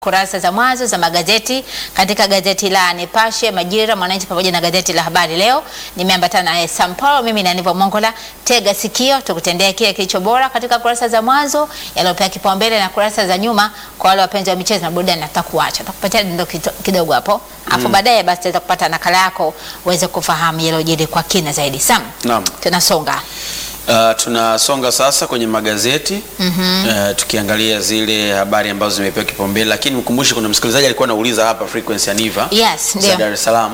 kurasa za mwanzo za magazeti katika gazeti la Nipashe, Majira, Mwananchi pamoja na gazeti la Habari Leo. Nimeambatana naye Sam Paul, mimi na Nivo Mongola. Tega sikio, tukutendea kile kilicho bora katika kurasa za mwanzo yaliyopewa kipaumbele na kurasa za nyuma kwa wale wapenzi wa michezo na burudani. Nataka kuacha tutakupatia dondoo kidogo hapo, afu baadaye basi tutaweza kupata nakala yako uweze kufahamu yaliyojiri kwa kina zaidi. Sam, Naam. tunasonga Uh, tunasonga sasa kwenye magazeti uh, tukiangalia zile habari ambazo zimepewa kipaumbele, lakini mkumbushe, kuna msikilizaji alikuwa anauliza hapa frequency ya Niva Yes, za ndio. Dar es Salaam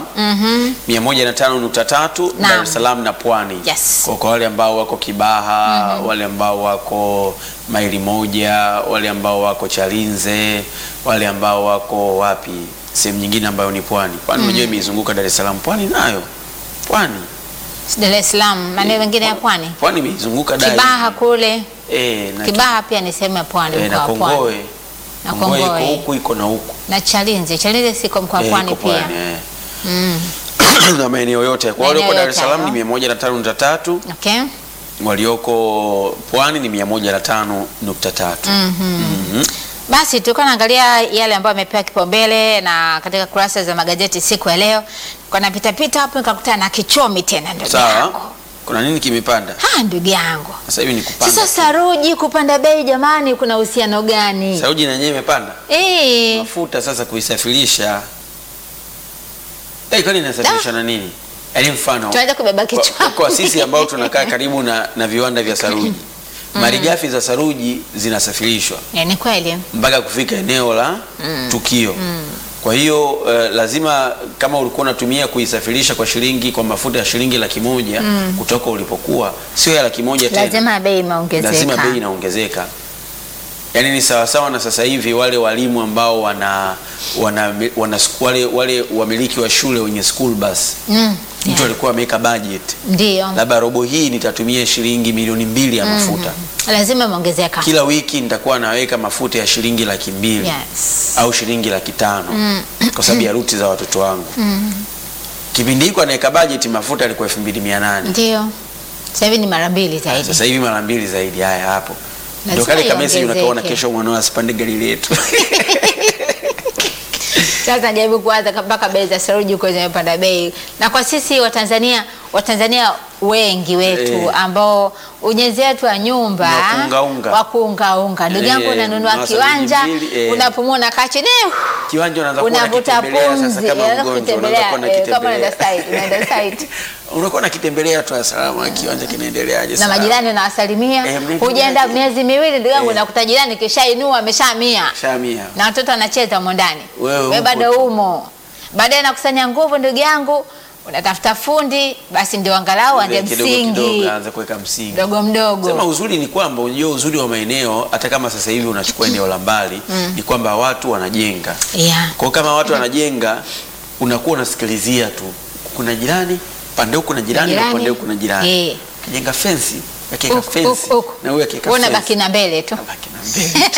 105.3 Naam. Dar es Salaam na Pwani. Yes. Kwa, kwa wale ambao wako Kibaha, wale ambao wako maili moja, wale ambao wako Chalinze, wale ambao wako wapi, sehemu nyingine ambayo ni Pwani. Pwani unajua imeizunguka Dar es Salaam, Pwani nayo Pwani Dar es Salaam, maeneo mengine ya pwani, Pwani imeizunguka Dar. Kibaha kule. Eh, na Kibaha pia ni sehemu ya pwani, Eh, na mkoa wa Pwani. Kongoe Na Kongoe iko Kongoe. huku iko na huku na Chalinze. Chalinze siko mkoa wa Eh, pwani iko pia. pwani, eh. Mm. na maeneo yote kwa Maeneo walioko Dar yote es Salaam hayo. ni 105.3 Okay. walioko pwani ni 105.3 Mhm. Basi tulikuwa naangalia yale ambayo yamepewa kipaumbele na katika kurasa za magazeti siku ya leo. Kwa napita pita hapo nikakutana na kichomi tena ndugu sawa yangu. kuna nini kimepanda Ha, ndugu yangu. sasa hivi ni kupanda Sasa saruji kupanda bei jamani kuna uhusiano gani? saruji na yenyewe imepanda Eh, mafuta sasa kuisafirisha eh kwani inasafirisha na nini yaani mfano tunaweza kubeba kwa, kichwa. kwa sisi ambao tunakaa karibu na, na viwanda vya saruji malighafi za saruji zinasafirishwa Eh, ni kweli. mpaka kufika eneo la tukio. Kwa hiyo uh, lazima kama ulikuwa unatumia kuisafirisha kwa shilingi kwa mafuta ya shilingi laki moja kutoka ulipokuwa, sio ya laki moja tena, Lazima bei imeongezeka. lazima bei inaongezeka. Yaani ni sawasawa na sasa hivi wale walimu ambao wana, wana, wana wale, wale wamiliki wa shule wenye school bus Mm. mtu Yeah. alikuwa ameweka budget Ndio. labda robo hii nitatumia shilingi milioni mbili ya mafuta Lazima imeongezeka. kila wiki nitakuwa naweka mafuta ya shilingi laki mbili Yes. au shilingi laki tano kwa sababu ya ruti za watoto wangu. Kipindi hiko anaweka bajeti mafuta alikuwa elfu mbili mia nane Ndio. Sasa hivi ni mara mbili zaidi. sasa hivi mara mbili zaidi. Haya, hapo ndio Lazima kale kamesi iongezeke. unakaona, kesho mwanao asipande gari letu Sasa jaribu kuanza mpaka bei za saruji huko zimepanda bei, na kwa sisi Watanzania Watanzania wengi wetu Eh. ambao ujenzi wetu wa nyumba Ni wa kuungaunga. wa kuungaunga. ndugu yangu, Eh, unanunua ununua kiwanja saruji mbili, eh. unapumua unakaa chini kiwanja unaanza kuwa unavuta unakitembelea sasa pumzi, kama unaanza mgonjwa, kutembelea unaanza kuwa eh, kama unaenda unakitembelea. site, unaenda site unakuwa nakitembelea tu salama, kiwanja kinaendeleaje? na salama. majirani unawasalimia. Eh, mnaendeleaje? Hujaenda miezi miwili, ndugu yangu, Eh. unakuta jirani kishainua ameshamia Shamia. na watoto wanacheza humo ndani, Wewe wewe upo bado tu. umo. Baadaye nakusanya nguvu, ndugu yangu, unatafuta fundi, basi ndio angalau ande Kidogo msingi kidogo aanze kuweka msingi. mdogo mdogo. Sema uzuri ni kwamba unajua uzuri wa maeneo hata kama sasa hivi unachukua eneo la mbali ni kwamba watu wanajenga. Yeah. Kwa hiyo kama watu wanajenga unakuwa unasikilizia tu. Kuna jirani, pande huku kuna jirani, na Jirani. pande huku kuna jirani. Eh. Kijenga fence, akiweka Huku, fence huku, huku. na huyu akiweka Wewe fence. unabaki na mbele tu. Unabaki na mbele.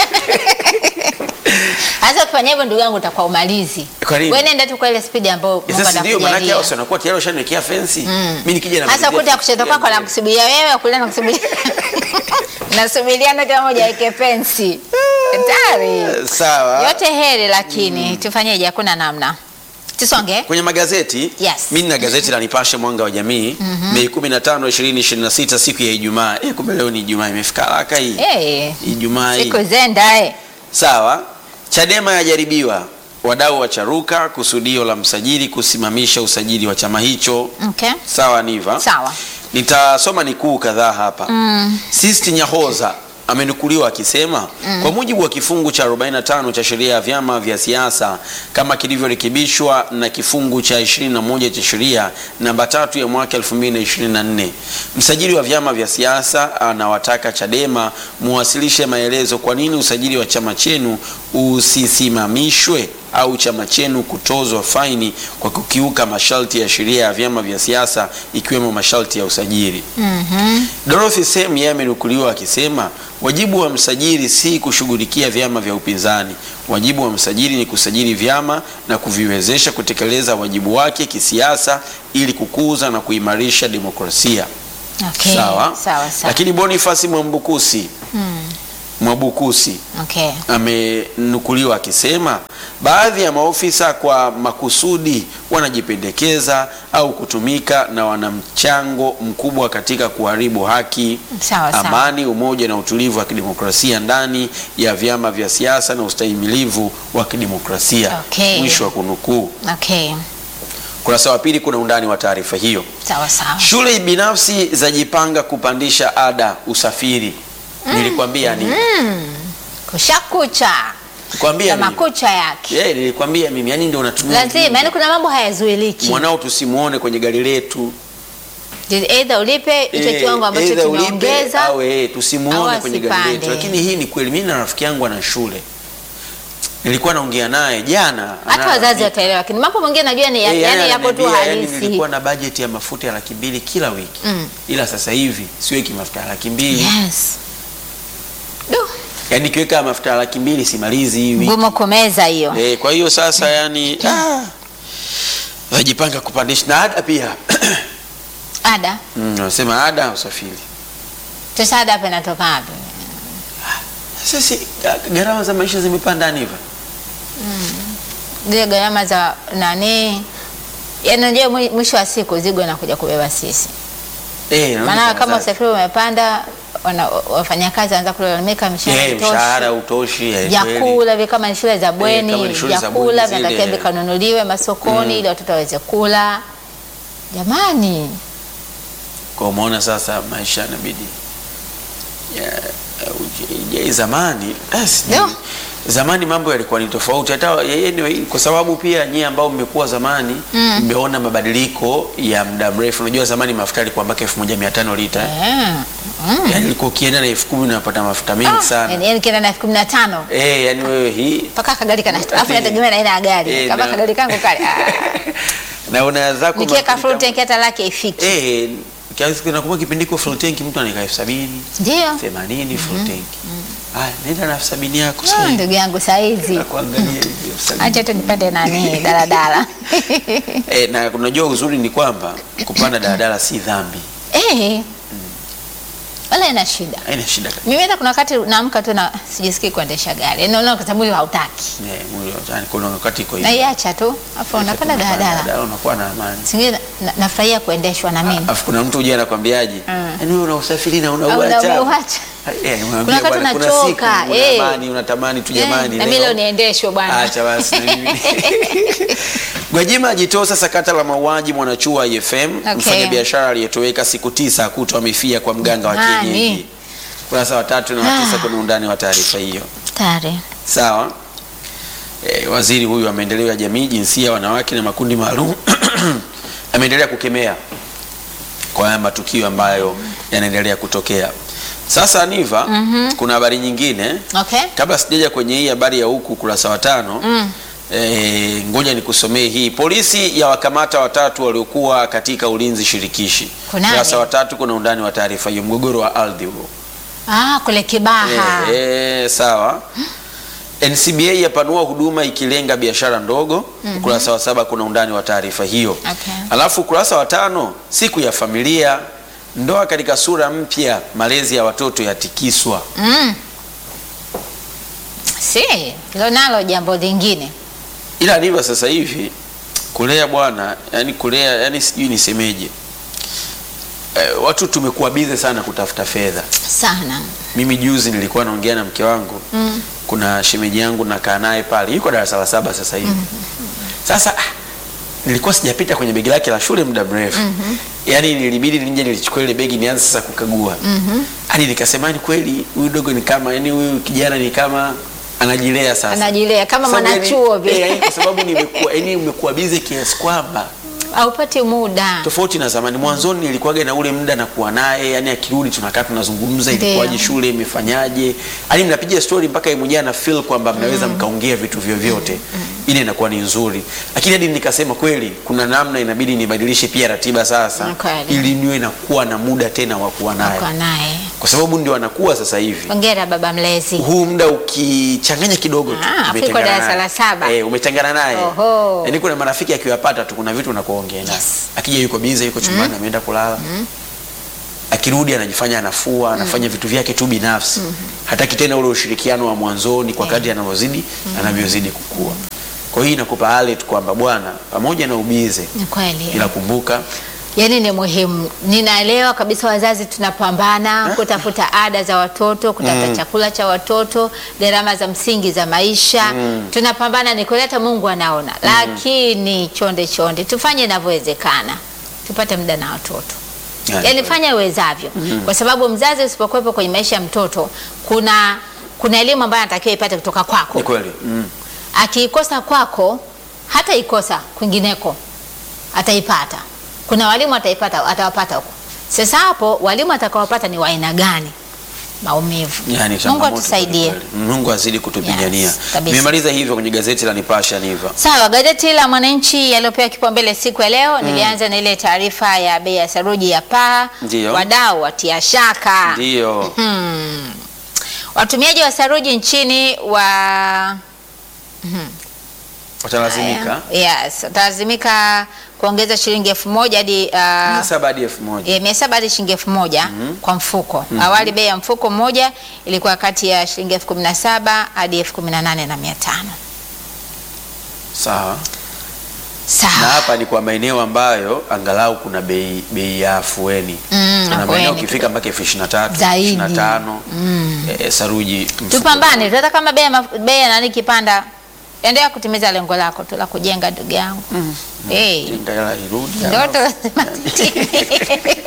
Hasa ukifanya hivyo, ndugu yangu, utakuwa umalizi. Kwa nini? Wewe nenda tu kwa ile spidi ambayo Eh, Mungu Sasa ndio maana yake anakujalia. hao si wanakuwa tayari washaniwekea fence. Mimi nikija na Hasa kuta kushoto kwako na kusubiria wewe, kulia na kusubiria nasubiriana kila moja aweke pensi. Hatari. Sawa. Yote heri, lakini tufanyeje? Hakuna namna. Tusonge. Kwenye magazeti Yes. mimi nina gazeti la Nipashe Mwanga wa Jamii Mei 15 2026 siku ya Ijumaa. Eh, kumbe leo ni Ijumaa imefika haraka hii. Eh, Ijumaa hii. siku zenda eh. Sawa. Chadema yajaribiwa, wadau wacharuka kusudio la msajili kusimamisha usajili wa chama hicho. Okay. Sawa Niva. Sawa. Nitasoma nikuu kadhaa hapa. Sisti Nyahoza amenukuliwa akisema kwa mujibu wa kifungu cha 45 cha sheria ya vyama vya siasa kama kilivyorekebishwa na kifungu cha 21 cha sheria namba tatu ya mwaka 2024, msajili wa vyama vya siasa anawataka Chadema muwasilishe maelezo kwa nini usajili wa chama chenu usisimamishwe au chama chenu kutozwa faini kwa kukiuka masharti ya sheria ya vyama vya siasa ikiwemo masharti ya usajili. Dorothy Sem yeye amenukuliwa akisema wajibu wa msajili si kushughulikia vyama vya upinzani. Wajibu wa msajili ni kusajili vyama na kuviwezesha kutekeleza wajibu wake kisiasa ili kukuza na kuimarisha demokrasia. Okay. Sawa. Sawa sawa. Lakini Boniface Mwambukusi Mwabukusi Okay. amenukuliwa akisema baadhi ya maofisa kwa makusudi wanajipendekeza au kutumika na wana mchango mkubwa katika kuharibu haki, Sawa, sawa. amani, umoja na utulivu wa kidemokrasia ndani ya vyama vya siasa na ustahimilivu wa kidemokrasia. Okay. Mwisho wa kunukuu. Okay. Kurasa wa pili kuna undani wa taarifa hiyo. Sawa sawa. Shule binafsi zajipanga kupandisha ada usafiri. Nilikwambia nini? Kushakucha. Kwambia Na nini? makucha yake. Yeah, nilikwambia mimi yani ndio unatumia Lazima, yani kuna mambo hayazuiliki. mwanao tusimuone kwenye gari letu Either ulipe hicho Eh, kiwango ambacho either ulipe tumeongeza. au eh, tusimuone au kwenye gari letu. asipande. Lakini hii ni kweli, mimi na rafiki yangu ana shule, nilikuwa naongea naye jana, Hata ana- wazazi ni- wataelewa, lakini mambo mengine najua ni eh, yani yani yapo tu ananiambia, yani halisi. nilikuwa na bajeti ya mafuta ya laki mbili kila wiki Mm. ila sasa hivi siweki mafuta ya laki mbili Yes. Du, yani nikiweka mafuta ya laki mbili simalizi hii wiki ngumu kumeza hiyo. Eh, kwa hiyo sasa yani ah, wajipanga kupandisha na ada pia Ada. Mm, wanasema ada ya usafiri. Sasa ada hapa inatoka wapi? Sasa si ga- gharama za maisha zimepanda ndivyo. Zile gharama za nani? Yaani unajua mwi- mwisho wa siku zigo inakuja kubeba sisi. Eh, naona Maana kwa kama wazazi. usafiri umepanda, wana- wafanyakazi wanaanza kulalamika mishahara eh, haitoshi. mshahara utoshi, eh, kweli. vyakula vi kama ni shule za kama bweni ni shule za vyakula bweni vinatakiwa zile. vikanunuliwe masokoni ili watoto waweze kula. Jamani, Kwa umeona sasa maisha yanabidi ya uje- ya zamani eh, sijui. Ndio. Zamani mambo yalikuwa ni tofauti hata anyway, kwa sababu pia nyie ambao mmekuwa zamani mmeona mabadiliko ya muda mrefu. Unajua zamani mafuta yalikuwa mpaka 1500 lita. eh. eh, Yaani ilikuwa ukienda na 10000 unapata mafuta mengi sana. yani yani kienda na elfu kumi na tano Eh, yani wewe hii mpaka kagari kana alafu nategemea na aina ya gari Eh, kama na- kagari kangu kale ah, na una zako nikiweka mafuta- full tank hata laki ifiki Eh, kiasi kinakumbuka kipindi kwa full tank mtu anaika elfu sabini ndio themanini full tank. Haya, nenda na elfu sabini yako Ah, sasa. ndugu yangu saizi Kuangalia hivi elfu sabini. acha tu nipande nani daladala Eh, na unajua uzuri ni kwamba kupanda daladala si dhambi. eh wala ina shida Haina shida kabisa. mimi hata kuna wakati naamka tu na sijisikii kuendesha gari yani unaona kwa sababu mwili hautaki Eh, mwili wa- yani kuna wakati iko hivi. naiacha tu afu unapanda daladala Daladala unakuwa na amani. singine na- nafurahia kuendeshwa na mimi Afu kuna mtu uje anakwambiaje? Mm. Yaani wewe una usafiri na Au unauacha. unauacha. Eh, unamwambia Kuna wakati bwana, kuna unachoka, siku eh. unatamani unatamani tu Eh, jamani. na mimi leo niendeshwe bwana Acha basi na mimi. Gwajima ajitosa sakata la mauaji mwanachuo wa IFM Okay. mfanyabiashara aliyetoweka siku tisa kutwa amefia kwa mganga wa Nani? kienyeji. Kurasa wa tatu na wa tisa kuna undani wa taarifa hiyo. tare Sawa. E, waziri huyu wa maendeleo ya jamii, jinsia, wanawake na makundi maalum ameendelea kukemea kwa haya matukio ambayo yanaendelea kutokea. Sasa Niva, kuna habari nyingine okay kabla sijaja kwenye hii habari ya huku ukurasa wa tano Mm. eh, ngoja nikusomee hii. Polisi ya wakamata watatu waliokuwa katika ulinzi shirikishi. Kunani? Ukurasa wa tatu kuna undani wa taarifa hiyo, mgogoro wa ardhi huo. ah kule Kibaha Eh, eh, sawa. NCBA yapanua huduma ikilenga biashara ndogo. Ukurasa wa saba kuna undani wa taarifa hiyo. Okay. Alafu ukurasa wa tano siku ya familia, ndoa katika sura mpya, malezi ya watoto yatikiswa. mm. si hilo nalo jambo lingine Ila ndivyo sasa hivi kulea bwana, yani kulea, yani sijui nisemeje. Eh, watu tumekuwa bize sana kutafuta fedha. sana Mimi juzi nilikuwa naongea na mke wangu mm. kuna shemeji yangu nakaa naye pale, yuko darasa la saba sasa hivi. Sasa ah, nilikuwa sijapita kwenye begi lake la shule muda mrefu yaani nilibidi nije nilichukua ile begi nianze sasa kukagua hadi nikasema ni kweli huyu dogo ni kama yani huyu kijana ni kama anajilea sasa Anajilea kama Sababu yani- mwanachuo vile. eh, yani kwa sababu nimekuwa yani umekuwa bize kiasi kwamba haupati muda tofauti na zamani. Mwanzoni nilikuwaga na ule muda nakuwa naye, yani akirudi tunakaa tunazungumza, Ndio. ilikuwaje shule, imefanyaje, yani mnapiga story mpaka yeye mwenyewe ana feel kwamba mnaweza mkaongea vitu vyovyote, ile inakuwa ni nzuri. Lakini hadi nikasema kweli, kuna namna inabidi nibadilishe pia ratiba sasa, Ni kweli. ili niwe nakuwa na muda tena wa kuwa naye, kwa naye kwa sababu ndio anakuwa sasa hivi hongera baba mlezi huu muda ukichanganya kidogo tu Ah, afu umetengana iko darasa naye. la saba. eh, umetengana naye Oho. yaani kuna marafiki akiwapata tu kuna vitu unakuongea naye Yes. akija yuko bize yuko chumbani ameenda kulala akirudi anajifanya anafua anafanya vitu vyake tu binafsi hataki tena ule ushirikiano wa mwanzoni kwa kadri anavyozidi anavyozidi kukua kwa hiyo inakupa alert kwamba bwana pamoja na ubize Ni kweli. ila kumbuka Yaani ni muhimu. Ninaelewa kabisa wazazi tunapambana kutafuta ada za watoto, kutafuta chakula cha watoto, gharama za msingi za maisha. Tunapambana ni kweli hata Mungu anaona. Lakini chonde chonde tufanye inavyowezekana. Tupate muda na watoto. Yani, Yaani fanya uwezavyo. Kwa sababu mzazi usipokuwepo kwenye maisha ya mtoto kuna kuna elimu ambayo anatakiwa ipate kutoka kwako. ni kweli mm. Akiikosa kwako hata ikosa kwingineko ataipata. Kuna walimu ataipata, atawapata huko. Sasa hapo walimu atakaowapata ni wa aina gani? Maumivu. Yani, Mungu changamoto atusaidie. kweli kweli. Mungu azidi kutupigania. Yes, kabisa. Nimemaliza hivyo kwenye gazeti la Nipashe Niva. Sawa, gazeti la Mwananchi yaliyopewa kipaumbele siku ya leo nilianza na ile taarifa ya bei ya saruji ya paa, Ndiyo. wadau watia shaka. Ndio. Hmm. Watumiaji wa saruji nchini wa Watalazimika yes, watalazimika kuongeza shilingi elfu moja hadi uh, mia saba hadi elfu moja. E, mia saba hadi shilingi elfu moja kwa mfuko. Awali bei ya mfuko mmoja ilikuwa kati ya shilingi elfu kumi na saba hadi elfu kumi na nane na mia tano. Sawa. Na Sawa. hapa ni kwa maeneo ambayo angalau kuna bei bei ya afueni. Mm, Kuna afueni maeneo ukifika mpaka elfu ishirini na tatu, Zaidi. ishirini na tano, eh, saruji mfuko. Tupambane, tunataka kama bei ya maf- bei ya nani kipanda, endelea kutimiza lengo lako tu la kujenga ndugu yangu. Eh, Jenga hela irudi. ndoto lazima zitimie.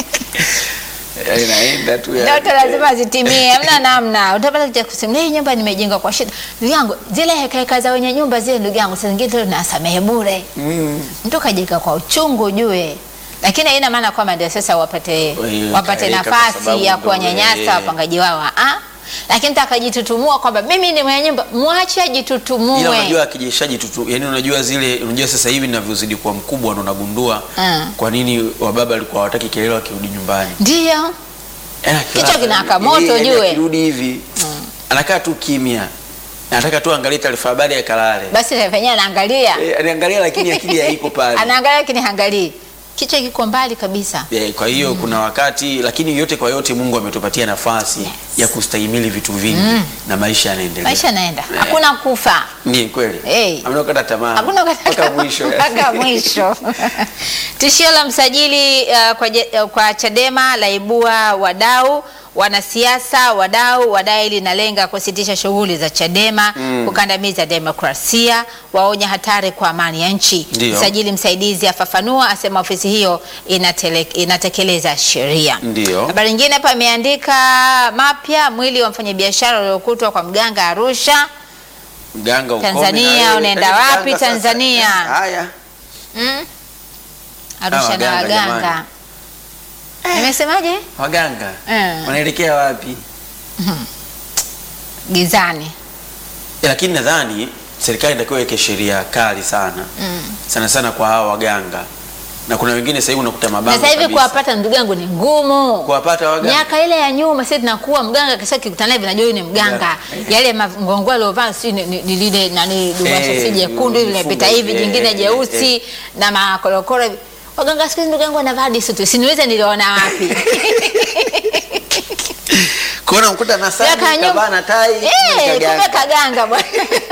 Eh, Inaenda tu ya- Ndoto lazima zitimie, hamna namna. Utapata kuja kusema hii nyumba nimejenga kwa shida. Ndugu yangu, zile heka heka za wenye nyumba zile, ndugu yangu, saa zingine tu nasamehe bure. Mm. mtu kajenga kwa uchungu ujue, lakini haina maana kwamba ndio sasa wapate Wewe wapate kaeka kwa nafasi sababu ya ndo kuwanyanyasa wewe. wapangaji wao ah, lakini takajitutumua kwamba mimi ni mwenye nyumba, mwache Ila ajitutumue. unajua akijishaji tutu, yani unajua zile, unajua sasa hivi ninavyozidi kuwa mkubwa ndo unagundua Mm. kwa nini wababa walikuwa hawataki kelele wakirudi nyumbani. Ndio Eh, Kichwa akilala, kinawaka eh, moto, yani ujue. Akirudi hivi anakaa tu kimya, anataka tu angalie taarifa habari akalale. basi venyewe anaangalia Eh, anaangalia lakini akili haiko pale. anaangalia, lakini haangalii, kichwa kiko mbali kabisa. Eh, kwa hiyo kuna wakati, lakini yote kwa yote Mungu ametupatia nafasi Yes. ya kustahimili vitu vingi na maisha yanaendelea. Maisha yanaenda, Eh. hakuna kufa. Ni kweli. Eh. Hamna kukata tamaa. Hakuna mpaka mwisho. mpaka mwisho. Tishio la msajili uh, kwa, je- uh, kwa Chadema laibua wadau wanasiasa wadau wadai linalenga kusitisha shughuli za Chadema kukandamiza demokrasia, waonya hatari kwa amani ya nchi. Ndio. Msajili msaidizi afafanua, asema ofisi hiyo inatele, inatekeleza sheria. Ndio. Habari nyingine hapa imeandika mapya, mwili wa mfanyabiashara uliokutwa kwa mganga Arusha. Mganga ukome Tanzania, na wewe. unaenda Yaani wapi mganga sasa- Tanzania? Haya. Mm? Arusha Hawa na waganga waganga. jamani. Nimesemaje? Waganga Mm. wanaelekea wapi? Gizani. Eh, Lakini nadhani serikali inatakiwa iweke sheria kali sana sana sana kwa hawa waganga, na kuna wengine sasa hivi unakuta Na mabango sasa hivi kabisa. kuwapata ndugu yangu ni ngumu. kuwapata waganga Miaka ile ya nyuma sisi tunakuwa mganga kisha kikutana naye vinajua huyu ni mganga. Yale mgongo aliovaa si ni ni- ni lile nani dubasha Eh, si jekundu ile vifungo linapita hivi hivi, jingine eh, jeusi na makorokoro. hivi. Waganga siku hizi ndugu yangu wanavaa disi tu. Siniweza niliona wapi. kuona mkuta na sani Miaka ya nyuma- kavaa na tai Eh, kumbe kumbe kaganga. kaganga bwana.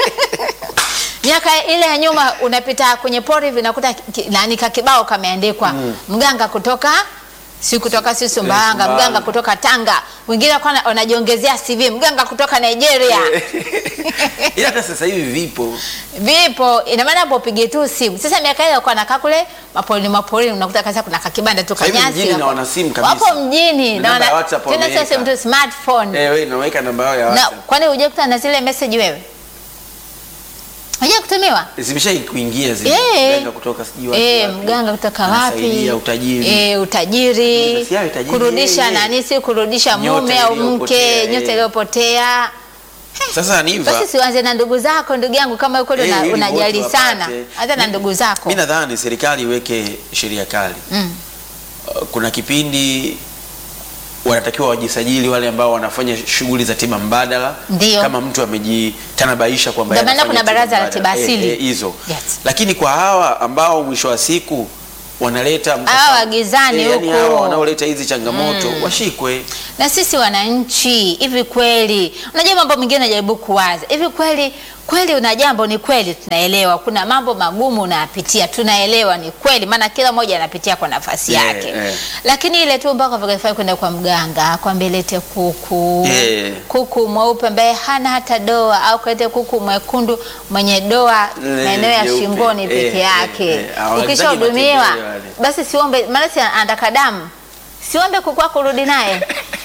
Miaka ile ya nyuma unapita kwenye pori hivi unakuta ki- nani kakibao kameandikwa mganga kutoka si kutoka si Sumbawanga, Sumbawanga. mganga kutoka Tanga, wengine wakawa wana- wanajiongezea CV, mganga kutoka Nigeria. Ila hata sasa hivi vipo Vipo, ina maana hapo upige tu simu. Sasa miaka ile walikuwa wanakaa kule maporini maporini, unakuta kasa kuna kakibanda tu Sasa hivi kanyasi. mjini na wapo- wana simu kabisa. Wapo mjini Na na namba ya wana WhatsApp tena wameweka. sasa mtu smartphone. eh, wewe unaweka namba yao ya Na WhatsApp kwani hujakutana na zile message wewe? Huja kutumiwa? zimeshai kuingia zile Eh. mganga kutoka sijui wapi Eh, wapi. mganga kutoka wapi? Anasaidia utajiri Eh, utajiri. Si hayo utajiri, Kurudisha yeye. nani si kurudisha Nyota mume au iliyopotea, mke, nyota eh. iliyopotea. Sasa niva Basi sianze na ndugu zako ndugu yangu kama kweli Eh, una- ili unajali wote sana. wapate. Hata na ndugu zako. mi nadhani serikali iweke sheria kali Mm. Uh, kuna kipindi wanatakiwa wajisajili wale ambao wanafanya shughuli za tiba mbadala Ndio. kama mtu amejitanabaisha kwamba Ndio maana anafanya kuna tiba baraza la mbadala. tiba asili. Eh, eh, hizo Yes. lakini kwa hawa ambao mwisho wa siku wanaleta Hawa wagizani Eh, yani huko. hawa wanaoleta hizi changamoto washikwe. na sisi wananchi, hivi kweli, unajua mambo mengine najaribu kuwaza hivi kweli kweli, una jambo ni kweli, tunaelewa kuna mambo magumu unayapitia, tunaelewa ni kweli, maana kila mmoja anapitia kwa nafasi Yeah, yake yeah. lakini ile tu mpaka vikafai kwenda kwa mganga kwambie lete kuku Yeah. kuku mweupe ambaye hana hata doa, au kalete kuku mwekundu mwenye doa Eh, maeneo ya jeupe. shingoni Eh, peke eh, yake. eh. Hawahitaji Ukishahudumiwa matembele wale. basi siombe, maana si anataka damu, siombe kuku wako urudi naye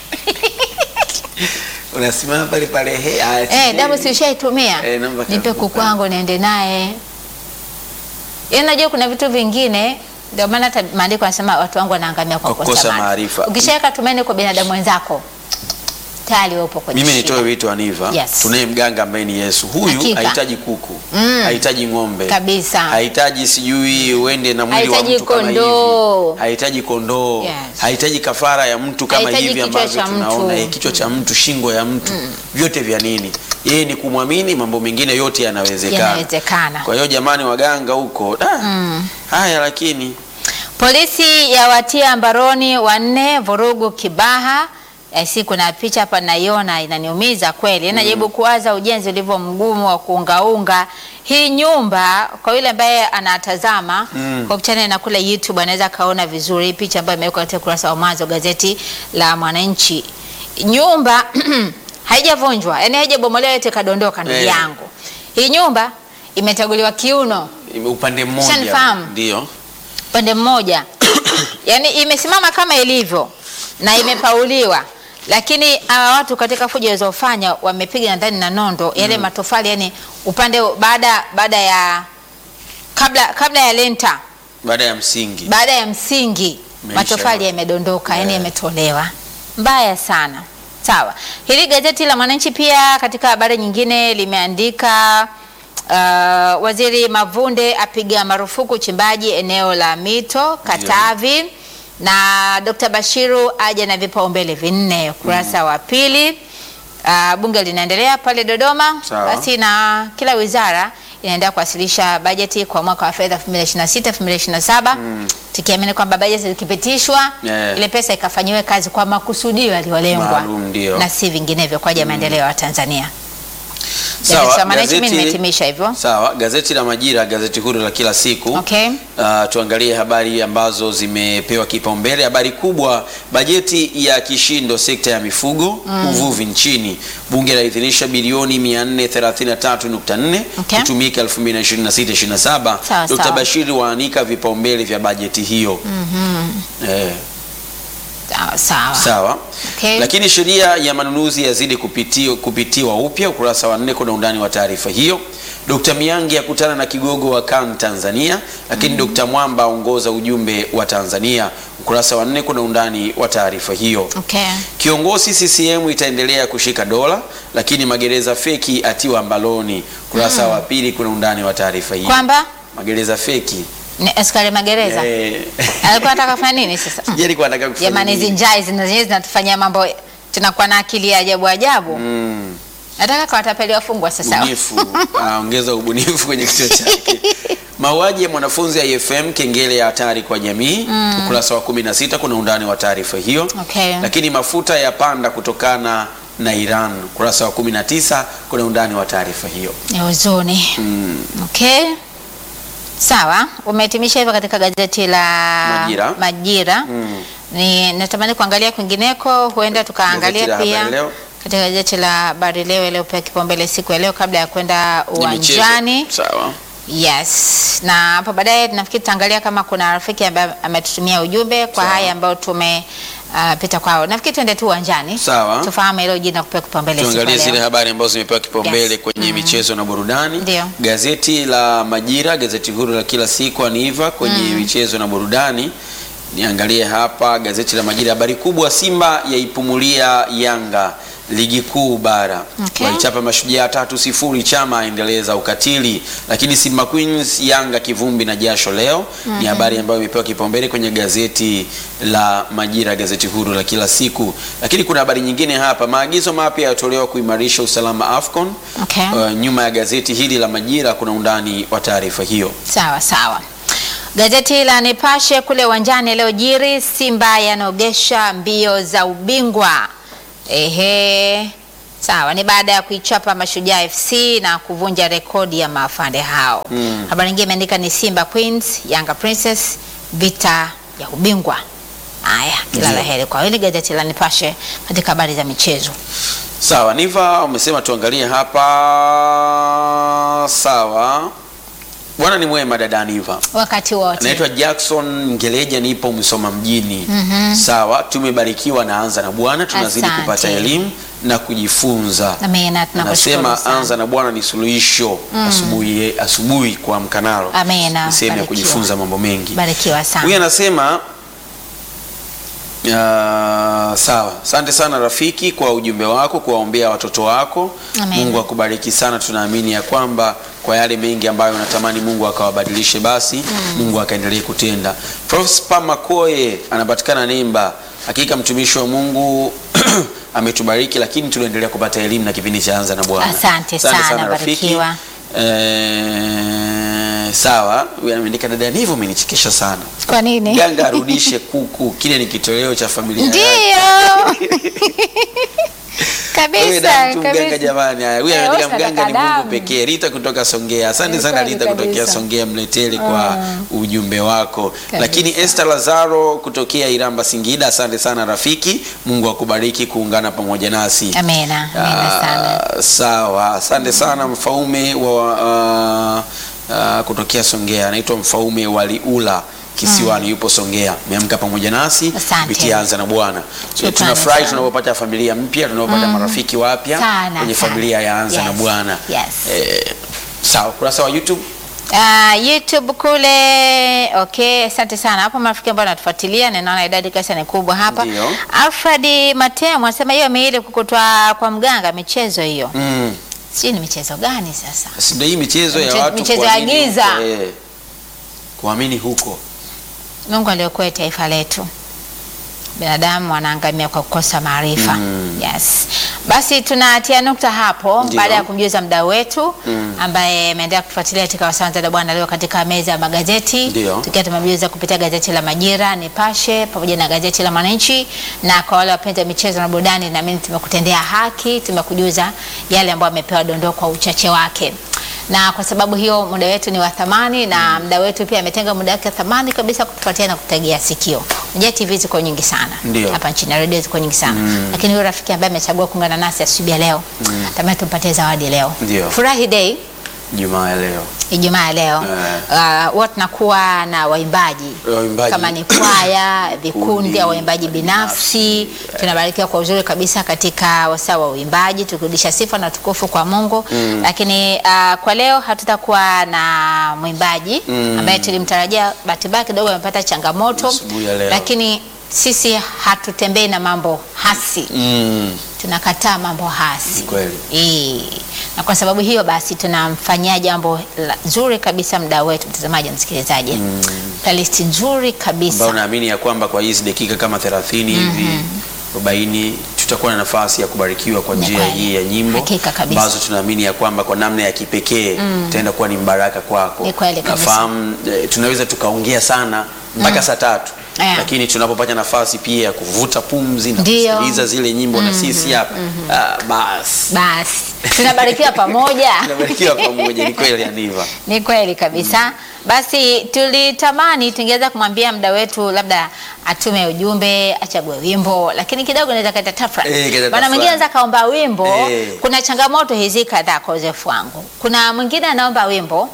Unasimama pale pale he, ah, Eh, damu si ushaitumia? Eh, naomba Nipe kakuku. kuku wangu niende naye. Yaani najua kuna vitu vingine ndio maana hata maandiko yanasema watu wangu wanaangamia kwa Kwa kukosa kukosa maarifa. maarifa. Ukishaweka tumaini kwa binadamu wenzako tayari upo kwenye Mimi shida. nitoe wito Aniva, Yes. tunaye mganga ambaye ni Yesu. Huyu Hakika. hahitaji kuku, Mm. hahitaji ng'ombe Kabisa. hahitaji sijui uende na mwili wa Hahitaji mtu kama kondoo. hivi, hahitaji kondoo, Yes. hahitaji kafara ya mtu kama Hahitaji hivi kichwa ambavyo cha tunaona, mtu. eh, kichwa cha mtu, shingo ya mtu, vyote vya nini? Yeye ni kumwamini, mambo mengine yote yanawezekana. Yanawezekana. Kwa hiyo jamani, waganga huko da, haya lakini Polisi yawatia mbaroni wanne vurugu Kibaha. Eh, si kuna picha hapa naiona inaniumiza kweli. Najaribu kuwaza ujenzi ulivyo mgumu wa kuungaunga hii nyumba. Kwa yule ambaye anatazama kwa kupitia na kule YouTube anaweza kaona vizuri hii picha ambayo imewekwa katika ukurasa wa mwanzo gazeti la Mwananchi. Nyumba haijavunjwa, yani haijabomolewa yote kadondoka, ndugu Eh. yangu. Hii nyumba imetaguliwa kiuno upande mmoja Shanifahamu. ndio upande mmoja yani imesimama kama ilivyo na imepauliwa, lakini hawa watu katika fujo walizofanya wamepiga nadhani na nondo yale matofali, yani upande baada baada ya kabla kabla ya lenta, baada ya msingi baada ya msingi Imeisha matofali yote. yamedondoka, yani Yeah. yametolewa. Mbaya sana. Sawa, hili gazeti la Mwananchi pia katika habari nyingine limeandika uh, waziri Mavunde apiga marufuku uchimbaji eneo la mito Katavi, na Dr. Bashiru aja na vipaumbele vinne, ukurasa wa pili. Uh, bunge linaendelea pale Dodoma, Sawa. basi na kila wizara inaendelea kuwasilisha bajeti kwa mwaka wa fedha 2026 2027 tukiamini kwamba bajeti zikipitishwa Yeah. ile pesa ikafanyiwe kazi kwa makusudio yaliyolengwa Maalum, ndio. na si vinginevyo kwa ajili ya maendeleo ya Tanzania. Sawa, Gazeti la Mwananchi mimi gazeti- nimehitimisha hivyo. Sawa, gazeti la Majira, gazeti huru la kila siku. Okay. Uh, tuangalie habari ambazo zimepewa kipaumbele. Habari kubwa, bajeti ya kishindo sekta ya mifugo uvuvi nchini. Bunge laidhinisha bilioni 433.4 Okay. kutumika 2026-27. Sawa, Dr. sawa. Bashiri waanika vipaumbele vya bajeti hiyo. Eh, Sawa sawa. Sawa. Okay. Lakini sheria ya manunuzi yazidi kupitio, kupitiwa upya. Ukurasa wa nne kuna undani wa taarifa hiyo. Dkt. Miangi akutana na kigogo wa CAN Tanzania, lakini Dkt. Mwamba aongoza ujumbe wa Tanzania. Ukurasa wa nne kuna undani wa taarifa hiyo. Okay. Kiongozi CCM itaendelea kushika dola, lakini magereza feki atiwa mbaloni. Ukurasa wa pili kuna undani wa taarifa hiyo. Kwamba Magereza feki ni askari magereza eh, alikuwa anataka kufanya nini sasa? sijui alikuwa anataka kufanya Jamani, hizi nini. njai zina- zenyewe zinatufanyia mambo, tunakuwa na akili ya ajabu ajabu. Mm. Nataka kawatapeli wafungwa sasa. ubunifu anaongeza ubunifu kwenye kichwa chake. Mauaji ya mwanafunzi IFM kengele ya hatari kwa jamii. Ukurasa wa 16 kuna undani wa taarifa hiyo. Okay. Lakini mafuta ya panda kutokana na Iran. Ukurasa wa 19 kuna undani wa taarifa hiyo. Ni huzuni. Mm. Okay. Sawa, umehitimisha hivyo katika gazeti la Majira. Majira. Mm. Ni natamani kuangalia kwingineko, huenda tukaangalia Gazeti la pia Habari Leo. katika gazeti la Habari Leo iliyopewa kipaumbele siku ya leo kabla ya kwenda Ni michezo. uwanjani. Sawa. Yes, na hapo baadaye nafikiri tutaangalia kama kuna rafiki ambaye ametutumia ujumbe kwa Sawa. haya ambayo tumepita kwao. Nafikiri tuende tu uwanjani Sawa. tufahamu hilo jina kupewa kipaumbele siku ya Tuangalie zile leo. habari ambazo zimepewa kipaumbele Yes. kwenye michezo na burudani. Ndio. Gazeti la Majira, gazeti huru la kila siku Aniva kwenye michezo na burudani. Niangalie hapa gazeti la Majira, habari kubwa, Simba yaipumulia Yanga ligi kuu bara. Okay. Walichapa mashujaa tatu sifuri, Chama aendeleza ukatili, lakini Simba Queens Yanga kivumbi na jasho leo. Ni habari ambayo imepewa kipaumbele kwenye gazeti la Majira, gazeti huru la kila siku. Lakini kuna habari nyingine hapa, maagizo mapya yatolewa kuimarisha usalama AFCON. Okay. Uh, nyuma ya gazeti hili la Majira kuna undani wa taarifa hiyo. Sawa sawa. Gazeti la Nipashe kule uwanjani leo jiri, Simba yanogesha mbio za ubingwa. Ehe, sawa, ni baada ya kuichapa Mashujaa FC na kuvunja rekodi ya maafande hao. Habari nyingine imeandika ni Simba Queens, Yanga Princess, vita ya ubingwa. Haya, kila la heri kwa hili gazeti la Nipashe katika habari za michezo. Sawa, Niva umesema tuangalie hapa. Sawa, bwana ni mwema, dada Niva. Wakati wote Naitwa Jackson Ngeleja, nipo Msoma mjini. Sawa, tumebarikiwa na Anza na Bwana, tunazidi Asante. kupata elimu na kujifunza. Amina, tunakushukuru Anasema sana. Anza na Bwana ni suluhisho asubuhi asubuhi kwa mkanalo. Amina, Ni sehemu ya barikiwa. kujifunza mambo mengi. barikiwa sana. Huyu anasema uh, sawa, asante sana rafiki kwa ujumbe wako, kuwaombea watoto wako. Amen. Mungu akubariki sana. Tunaamini ya kwamba kwa yale mengi ambayo unatamani Mungu akawabadilishe, basi Mungu akaendelee kutenda. Prosper Makoye anapatikana Nemba. Hakika mtumishi wa Mungu ametubariki, lakini tunaendelea kupata elimu na kipindi cha Anza na Bwana. Asante sana, barikiwa. Eh, sawa, huyu ameandika dada Nivo, umenichekesha sana. Kwa nini? Mganga arudishe kuku, kile ni kitoweo cha familia yake. Ndio. Wewe kabisa na mtu mganga kabisa. jamani. Haya, huyu Eh, anaandika wewe mganga ni sadaka Mungu damu. pekee. Rita kutoka Songea. Asante Ni sana kweli Rita kutokea kabisa. Songea Mleteli kwa ujumbe wako. Kabisa. Lakini Esther Lazaro kutokea Iramba Singida, asante sana rafiki. Mungu akubariki kuungana pamoja nasi. Amina, amina sana. Ah, sawa, asante sana mfaume wa ah, ah, kutokea Songea, anaitwa mfaume waliula kisiwani, yupo Songea, ameamka pamoja nasi Asante. kupitia Anza na Bwana. Shukrani Tunafurahi sana. tunapopata familia mpya, tunapopata marafiki wapya Sana, kwenye sana. familia ya Anza na Yes, Bwana. yes. Eh, sawa, kurasa wa YouTube Ah, YouTube kule okay, asante sana hapo marafiki ambao wanatufuatilia, ninaona idadi kasi ni kubwa hapa. Ndio. Alfred Matemo anasema hiyo miili kukutwa kwa mganga michezo hiyo. mm. Sijui ni michezo gani sasa? Si ndio hii michezo ya Miche- watu michezo ya kuamini giza. huko, eh. kuamini huko Mungu aliokoa taifa letu. Binadamu wanaangamia kwa kukosa maarifa. Mm. Yes. Basi tunatia nukta hapo Ndio. baada ya kumjuza mdau wetu Mm. ambaye ameendelea kufuatilia katika Wasanza da Bwana leo katika meza ya magazeti Ndio. tukiwa tumemjuza kupitia gazeti la Majira, Nipashe pamoja na gazeti la Mwananchi, na kwa wale wapenzi wa michezo na burudani, naamini tumekutendea haki, tumekujuza yale ambayo amepewa dondoo kwa uchache wake na kwa sababu hiyo muda wetu ni wa thamani na mda wetu pia ametenga muda wake wa thamani kabisa kutufuatia na kutegea sikio. Unajua TV ziko nyingi sana Ndio. hapa nchini na redio ziko nyingi sana lakini huyo rafiki ambaye amechagua kuungana nasi asubuhi ya leo tamani tumpatie zawadi leo. Ndio. Furahi Day Jumaa ya leo. Ijumaa ya leo Eh. uh, huwa tunakuwa na waimbaji Waimbaji. kama ni kwaya, vikundi Kundi, au waimbaji binafsi. Tunabarikiwa kwa uzuri kabisa katika wasaa wa uimbaji, tukirudisha sifa na tukufu kwa Mungu. Lakini uh, kwa leo hatutakuwa na mwimbaji Mm. ambaye tulimtarajia, bahati mbaya kidogo amepata changamoto, Asubuhi ya leo. lakini sisi hatutembei na mambo hasi Mm. tunakataa mambo hasi Kweli. Eh, na kwa sababu hiyo basi tunamfanyia jambo la- zuri kabisa mdau wetu mtazamaji na msikilizaji mm. playlist nzuri ambao kabisa naamini ya kwamba kwa hizi dakika kama 30 hivi 40 tutakuwa na nafasi ya kubarikiwa kwa Ni njia kweli. hii ya nyimbo Hakika kabisa. ambazo tunaamini ya kwamba kwa namna ya kipekee itaenda kuwa ni mbaraka kwako. Ni kweli kabisa. Nafahamu eh, tunaweza tukaongea sana mpaka saa tatu Eh. lakini tunapopata nafasi pia ya kuvuta pumzi na Ndio. kusikiliza zile nyimbo na sisi hapa ah, basi basi tunabarikiwa pamoja tunabarikiwa pamoja. Ni kweli Aniva. ni kweli kabisa basi tulitamani tungeweza kumwambia mda wetu labda atume ujumbe achague wimbo lakini kidogo naweza kaita tafrani Eh, kaita maana tafrani. mwingine anaweza kaomba wimbo Eh. kuna changamoto hizi kadhaa kwa uzoefu wangu kuna mwingine anaomba wimbo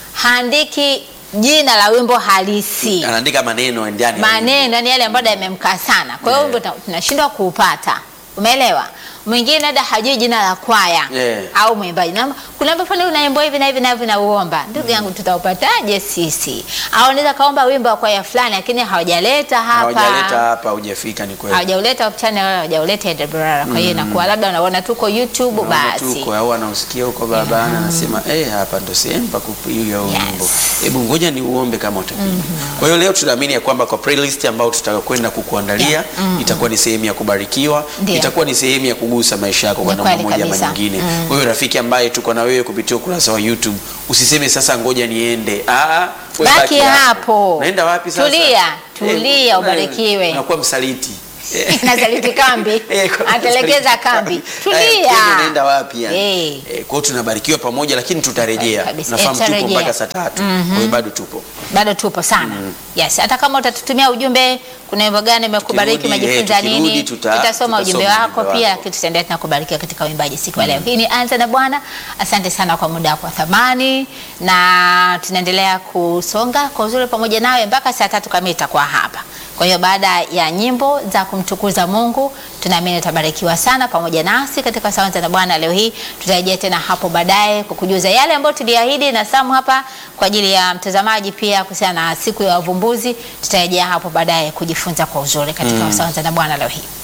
haandiki jina la wimbo halisi Anaandika maneno ndani ya wimbo. maneno yani yale ambayo yamemkaa sana kwa hiyo Yeah. wimbo tuna- tunashindwa kuupata umeelewa mwingine labda hajui jina la kwaya Yeah. au mwimbaji na kuna wimbo fulani unaimba hivi na hivi na hivi na uomba ndugu yangu tutaupataje sisi au unaweza kaomba wimbo wa kwaya fulani lakini hawajaleta hapa Hawajaleta hapa, hujafika ni kweli. hawajauleta channel wala hawajauleta Edebrara kwa hiyo inakuwa labda unaona tuko YouTube Unaona basi tu kwa au anausikia huko barabarani anasema eh, hapa ndo sehemu pa kupiga huo Yes. wimbo. Hebu ngoja ni uombe kama utapiga. Kwa hiyo leo tunaamini ya kwamba kwa playlist ambayo tutakwenda kukuandalia itakuwa ni sehemu ya kubarikiwa, Ndio. itakuwa ni sehemu ya kugusa maisha yako kwa Ni namna kweli moja ama kabisa. nyingine. Kwa hiyo rafiki ambaye tuko na wewe kupitia ukurasa wa YouTube usiseme sasa ngoja niende. Ah, we Baki hapo. Naenda wapi sasa? Tulia, tulia, Eh, ubarikiwe. Unakuwa msaliti. Nasaliti kambi. Eh, kwa- Atelekeza kambi. Eh, Tulia. kesho naenda wapi yani? Eh. Eh, kwa hiyo tunabarikiwa pamoja lakini tutarejea. Kabisa. Nafahamu Eh, tupo tutarejea. mpaka saa tatu. Kwa hiyo bado tupo. bado tupo sana yes hata kama utatutumia ujumbe kuna wimbo gani umekubariki Tukirudi, umejifunza eh, tukirudi nini tuta- tutasoma ujumbe tutasoma wako ujumbe pia wako. lakini tutaendelea tena kubarikiwa katika uimbaji siku ya leo hii ni anza na bwana asante sana kwa muda wako wa thamani na tunaendelea kusonga kwa uzuri pamoja nawe mpaka saa tatu kamili itakuwa hapa kwa hiyo baada ya nyimbo za kumtukuza mungu tunaamini utabarikiwa sana pamoja nasi katika sawanza na bwana leo hii tutarejea tena hapo baadaye kukujuza yale ambayo tuliahidi na samu hapa kwa ajili ya mtazamaji pia kuhusiana na siku ya wavumbuzi tutarejea hapo baadaye kujifunza kwa uzuri katika mm. sawanza na bwana leo hii